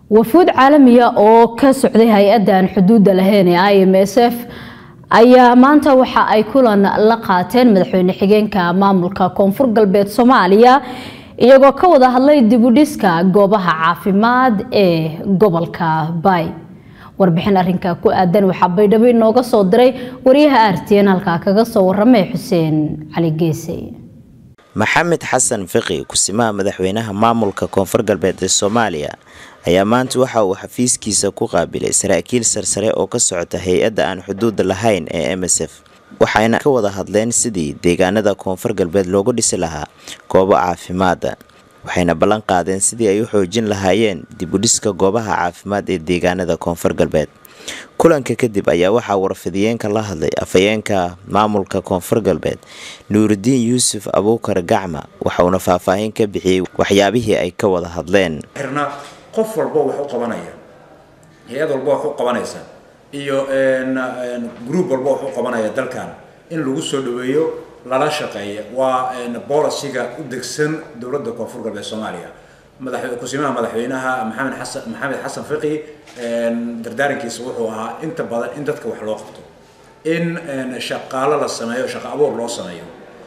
wafuud caalamiya oo ka socday hay-adan xuduudda lahayn ee i m s f ayaa maanta waxa ay kulan la qaateen madaxweyne xigeenka maamulka koonfur galbeed soomaaliya iyagoo ka wada hadlay dibudhiska goobaha caafimaad ee gobolka bay warbixin arinka ku aadan waxaa baydhabo inooga soo diray wariyaha artn halkaa kaga soo waramay xuseen cali geese maxamed xasan fiqi kusimaha madaxweynaha maamulka koonfur galbeed ee soomaaliya ayaa maanta waxa uu xafiiskiisa ku qaabilay saraakiil sarsare oo ka socota hay-adda aan xuduud lahayn ee m s f waxayna ka wada hadleen sidii deegaanada koonfur galbeed loogu dhisi lahaa goobo caafimaada waxayna ballan qaadeen sidii ay u xoojin lahaayeen dibudhiska goobaha caafimaad ee deegaanada koonfur galbeed kulanka kadib ayaa waxaa warfidiyeenka la hadlay afhayeenka maamulka koonfur galbeed nuuridiin yuusuf abuukar gacma waxauna faahfaahin ka bixiyey waxyaabihii ay ka wada hadleen qof walbo wax u qabanaya hay-ad walbo wax u qabanaysa iyo group walbo wax u qabanaya dalkan in lagu soo dhaweeyo lala shaqeeya waa boliciga u degsan dowladda koonfur galbeed soomaaliya madax kusimaha madaxweynaha maxamed xasan maxamed xasan fiqi dardaarankiisa wuxuu ahaa inta badan in dadka wax loo qabto in shaqaalo la sameeyo shaqo abuur loo sameeyo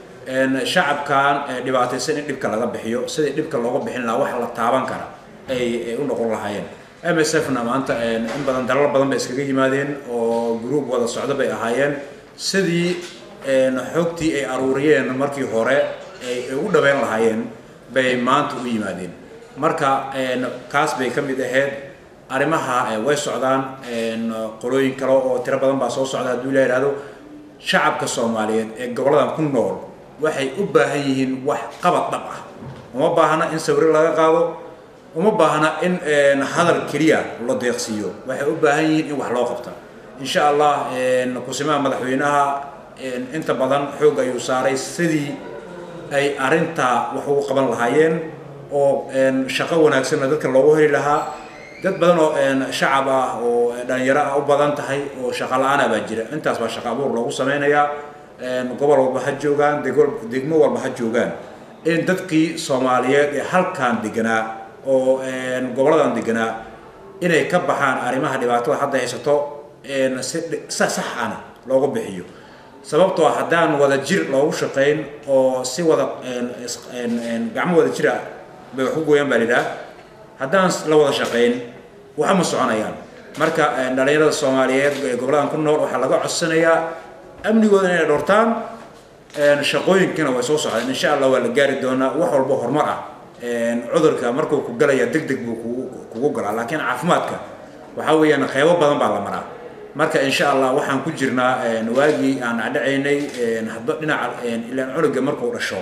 shacabkan dhibaataysan in dhibka laga bixiyo sidii dhibka looga bixin lahaa wax la taaban kara ay u noqon lahaayeen m s f na maanta in badan dalal badan bay iskaga yimaadeen oo group wada socdo bay ahaayeen sidii xogtii ay aruuriyeen markii hore ay ugu dhaweyn lahaayeen bay maanta u yimaadeen marka kaas bay ka mid ahayd arrimaha way socdaan qolooyin kale oo tiro badan baa soo socda hadduu la yidhahdo shacabka soomaaliyeed ee goboladan ku nool waxay u baahan yihiin wax qabad dhab ah uma baahna in sawiro laga qaado uma baahna in hadal keliya la deeqsiiyo waxay u baahan yihiin in wax loo qabta insha allah kusimaha madaxweynaha inta badan xoog ayuu saaray sidii ay arintaa wax ugu qaban lahaayeen oo shaqo wanaagsanna dadka loogu heli lahaa dad badan oo shacab ah oo dhalinyaro ah u badan tahay oo shaqo la-aana baa jira intaas baa shaqo abuur loogu sameynayaa gobol walba ha joogaan degmo walba ha joogaan in dadkii soomaaliyeed ee halkan deganaa oo goboladan deganaa inay ka baxaan arrimaha dhibaatada hadda haysato si sax ana loogu bixiyo sababtoo haddaan wada jir loogu shaqayn oo si wada gacmo wada jira bay wax ku gooyaan baa lidhaha haddaan la wada shaqayn waxa ma soconayaan marka dhalinyarada soomaaliyeed ee goboladan ku nool waxaa laga codsanayaa amnigooda inay dhowrtaan shaqooyinkiina way soo socdeen insha allah waa la gaari doonaa wax walba horumar ah cudurka markuu ku galaya deg deg buu kugu galaa laakiin caafimaadka waxaa weeyaan qeybo badan baa la maraa marka insha allah waxaan ku jirnaa waagii aan adhacaynay hadba dhinaca ilaan cunuga markuu dhasho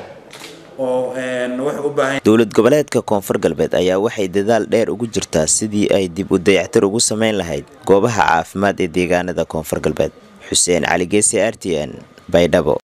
dowlad goboleedka koonfur galbeed ayaa waxay dadaal dheer ugu jirtaa sidii ay dib u dayactir ugu sameyn lahayd goobaha caafimaad ee deegaanada koonfur galbeed xuseen cali geesi r t n baydhabo